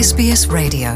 SBS Radio.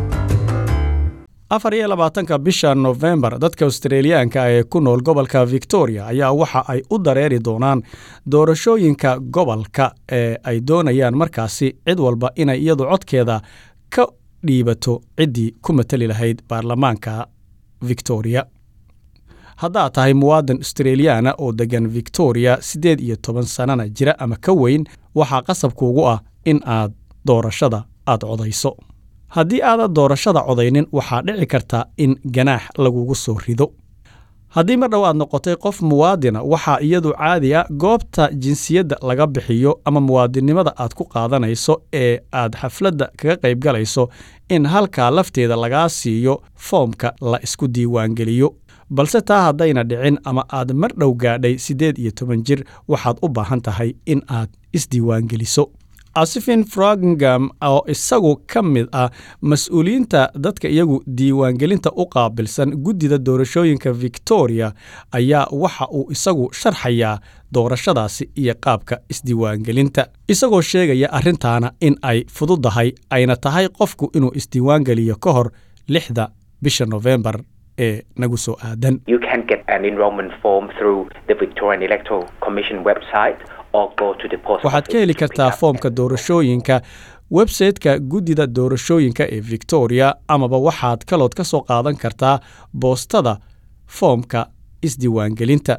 afar iyo labaatanka bisha nofembar dadka australiyaanka ee ku nool gobolka victoria ayaa waxa ay u dareeri doonaan doorashooyinka gobolka ee ay doonayaan markaasi cid walba inay iyadu codkeeda ka dhiibato ciddii ku matali lahayd baarlamaanka victoria haddaad tahay muwaadan australiyaana oo deggan victoria siddeed iyo toban sannana jira ama ka weyn waxaa qasabkuugu ah in aad doorashada aad codayso haddii aadan doorashada codaynin waxaa dhici karta in ganaax lagugu soo rido haddii mar dhow aad noqotay qof muwaadina waxaa iyadu caadi a goobta jinsiyadda laga bixiyo ama muwaadinnimada aad ku qaadanayso ee aad xafladda kaga qaybgalayso in halkaa lafteeda lagaa siiyo foomka la isku diiwaangeliyo balse taa haddayna dhicin ama aad mar dhow gaadhay siddeed iyo toban jir waxaad u baahan tahay in aad isdiiwaangeliso asifin frogingam oo isagu ka mid ah mas-uuliyiinta dadka iyagu diiwaangelinta u qaabilsan guddida doorashooyinka victoria ayaa waxa uu isagu sharxayaa doorashadaasi iyo qaabka isdiiwaangelinta isagoo sheegaya arrintaana in ay fududahay ayna tahay qofku inuu isdiiwaangeliyo ka hor lixda bisha nofembar ee nagu soo aadan You can get an enrollment form through the Victorian Electoral Commission website or go to the post waxaad ka office heli to kartaa pick up foomka an doorashooyinka websayte-ka guddida doorashooyinka ee victoria amaba waxaad kalood ka soo qaadan kartaa boostada foomka isdiiwaangelinta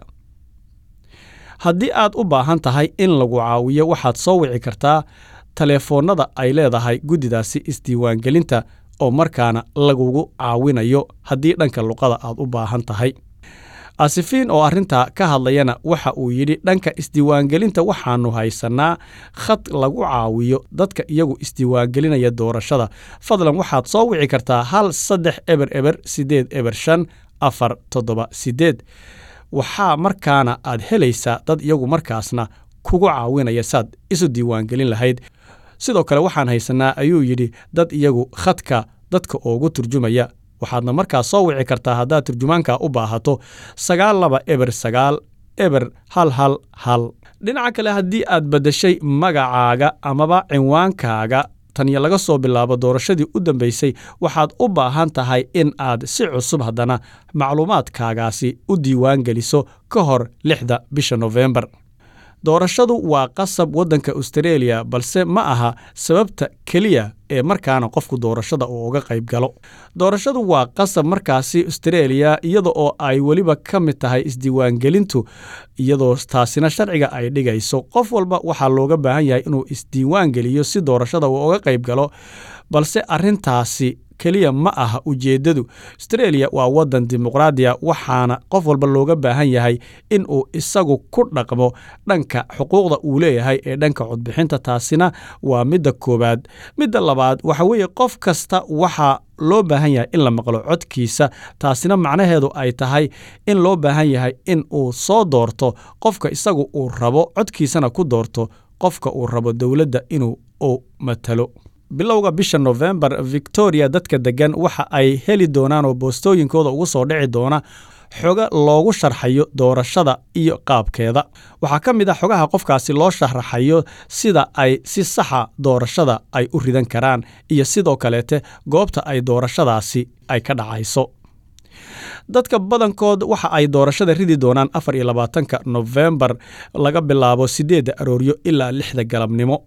haddii aad u baahan tahay in lagu caawiyo waxaad soo wici kartaa taleefoonnada ay leedahay guddidaasi isdiiwaangelinta oo markaana lagugu caawinayo haddii dhanka luqada aad u baahan tahay asifiin oo arrintaa ka hadlayana waxa uu yidhi dhanka isdiiwaangelinta waxaannu haysannaa khad lagu caawiyo dadka iyagu isdiiwaangelinaya doorashada fadlan waxaad soo wici kartaa hal saddex eber eber siddeed eber shan afar toddoba siddeed waxaa markaana aad helaysaa dad iyagu markaasna kugu caawinaya saad isu diiwaangelin lahayd sidoo kale waxaan haysannaa ayuu yidhi dad iyagu khadka dadka oogu turjumaya waxaadna markaas soo wici kartaa haddaad turjumaanka u baahato sagaal laba eber sagaal eber hal hal hal dhinaca kale haddii aad beddeshay magacaaga amaba cinwaankaaga taniyo laga soo bilaabo doorashadii u dambaysay waxaad u baahan tahay in aad si cusub haddana macluumaadkaagaasi u diiwaan geliso ka hor lixda bisha nofembar doorashadu waa qasab waddanka austareeliya balse ma aha sababta keliya ee markaana qofku doorashada uu uga qayb galo doorashadu waa qasab markaasi austareeliya iyada oo ay weliba ka mid tahay isdiiwaangelintu iyadoo taasina sharciga ay dhigayso qof walba waxaa looga baahan yahay inuu isdiiwaan geliyo si doorashada uu uga qayb galo balse arrintaasi keliya ma aha ujeeddadu australia waa waddan dimuqraadiya waxaana qof walba looga baahan yahay in uu isagu ku dhaqmo dhanka xuquuqda uu leeyahay ee dhanka codbixinta taasina waa midda koowaad midda labaad waxa weeye qof kasta waxaa loo baahan yahay in la maqlo codkiisa taasina macnaheedu ay tahay in loo baahan yahay in uu soo doorto qofka isagu uu rabo codkiisana ku doorto qofka uu rabo dowladda inuu u matalo bilowga bisha nofembar victoria dadka deggan waxa ay heli doonaan oo boostooyinkooda ugu soo dhici doona xoga loogu sharxayo doorashada iyo qaabkeeda waxaa ka mid ah xogaha qofkaasi loo sharaxayo sida ay si saxa doorashada ay u ridan karaan iyo sidoo kaleete goobta ay doorashadaasi ay ka dhacayso dadka badankood waxa ay doorashada ridi doonaan afar iyo labaatanka nofembar laga bilaabo siddeedda arooryo ilaa lixda galabnimo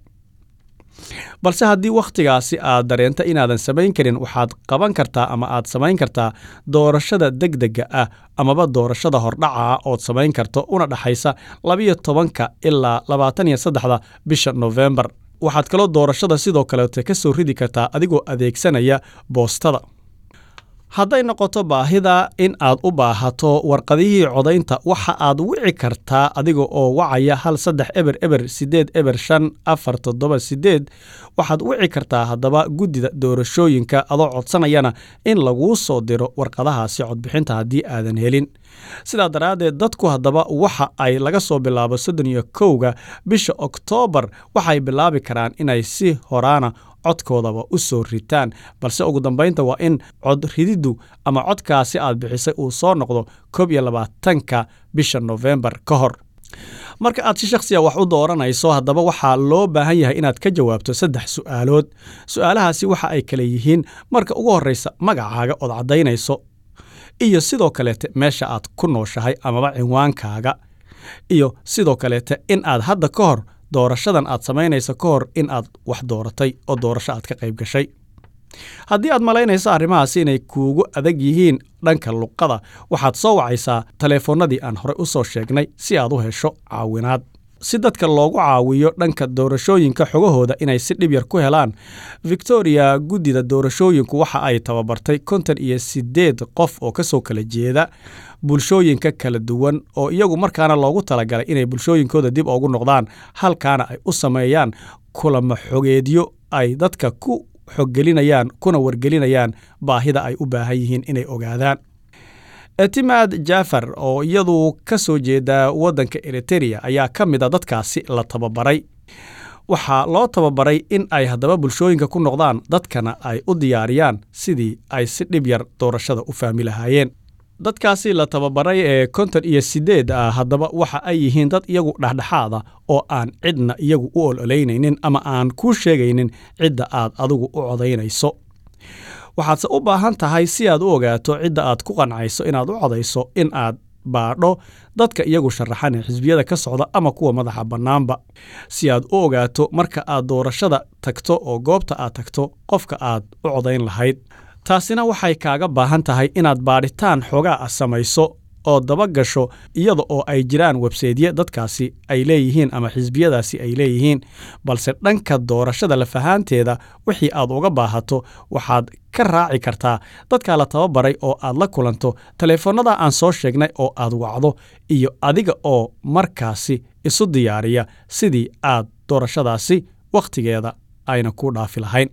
balse haddii wakhtigaasi aad dareento inaadan samayn karin waxaad qaban kartaa ama aad samayn kartaa doorashada degdega ah amaba doorashada hordhaca ah ood samayn karto una dhexaysa labiyo tobanka ilaa labaatan iyo saddexda bisha nofembar waxaad kaloo doorashada sidoo kaleete ka soo ridi kartaa adigoo adeegsanaya boostada hadday noqoto baahida in aad u baahato warqadihii codaynta waxa aad wici kartaa adiga oo wacaya hal saddex eber eber siddeed eber shan afar toddoba siddeed waxaad wici kartaa haddaba guddida doorashooyinka adoo codsanayana in laguu soo diro warqadahaasi codbixinta haddii aadan helin sidaa daraaddeed dadku haddaba waxa ay laga soo bilaabo soddon iyo kowga bisha oktoobar waxay bilaabi karaan inay si horaana codkoodaba u soo ritaan balse ugu dambaynta waa in cod rididdu ama codkaasi aad bixisay uu soo noqdo koob iyo labaatanka bisha nofembar ka hor marka aad si shakhsiya wax u dooranayso haddaba waxaa loo baahan yahay inaad ka jawaabto saddex su'aalood su'aalahaasi waxa ay kale yihiin marka ugu horraysa magacaaga ood caddaynayso iyo sidoo kaleete meesha aad ku nooshahay amaba cinwaankaaga iyo sidoo kaleete in aad hadda ka hor doorashadan aad samaynayso ka hor in aad wax dooratay oo doorasho aad ka qayb gashay haddii aad malaynayso arrimahaasi inay kuugu adag yihiin dhanka luqada waxaad soo wacaysaa taleefannadii aan horey u soo sheegnay si aad u hesho caawinaad si dadka loogu caawiyo dhanka doorashooyinka xogahooda inay si dhib yar ku helaan victoria guddida doorashooyinku waxa ay tababartay konton iyo siddeed qof oo ka soo kala jeeda bulshooyinka kala duwan oo iyagu markaana loogu talagalay inay bulshooyinkooda dib ugu noqdaan halkaana ay u sameeyaan kulamo xogeedyo ay dadka ku xoggelinayaan kuna wargelinayaan baahida ay u baahan yihiin inay ogaadaan etimaad jafar oo iyadu ka soo jeeda waddanka eritereya ayaa ka mid a dadkaasi la tababaray waxaa loo tababaray in ay haddaba bulshooyinka ku noqdaan dadkana ay u diyaariyaan sidii ay si dhib yar doorashada u fahmi lahaayeen dadkaasi la tababaray ee konton iyo siddeed ah haddaba waxa ay yihiin dad iyagu dhexdhexaada oo aan cidna iyagu u ololeynaynin ama aan kuu sheegaynin cidda aad adigu u codaynayso waxaadse u baahan tahay si aad u ogaato cidda aad ku qancayso inaad u codayso in aad baadho dadka iyagu sharaxan ee xisbiyada ka socda ama kuwa madaxa bannaanba si aad u ogaato marka aad doorashada tagto oo goobta aad tagto qofka aad u codayn lahayd taasina waxay kaaga baahan tahay inaad baadhitaan xoogaa ah samayso oo daba gasho iyada oo ay jiraan websaydye dadkaasi ay leeyihiin ama xisbiyadaasi ay leeyihiin balse dhanka doorashada lafahaanteeda wixii aad uga baahato waxaad ka raaci kartaa dadkaa la tababaray oo aad la kulanto taleefannada aan soo sheegnay oo aad wacdo iyo adiga oo markaasi isu diyaariya sidii aad doorashadaasi wakhtigeeda ayna ku dhaafi lahayn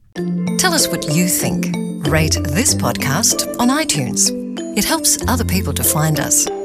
Tell us what you think. Rate this podcast on iTunes. It helps other people to find us.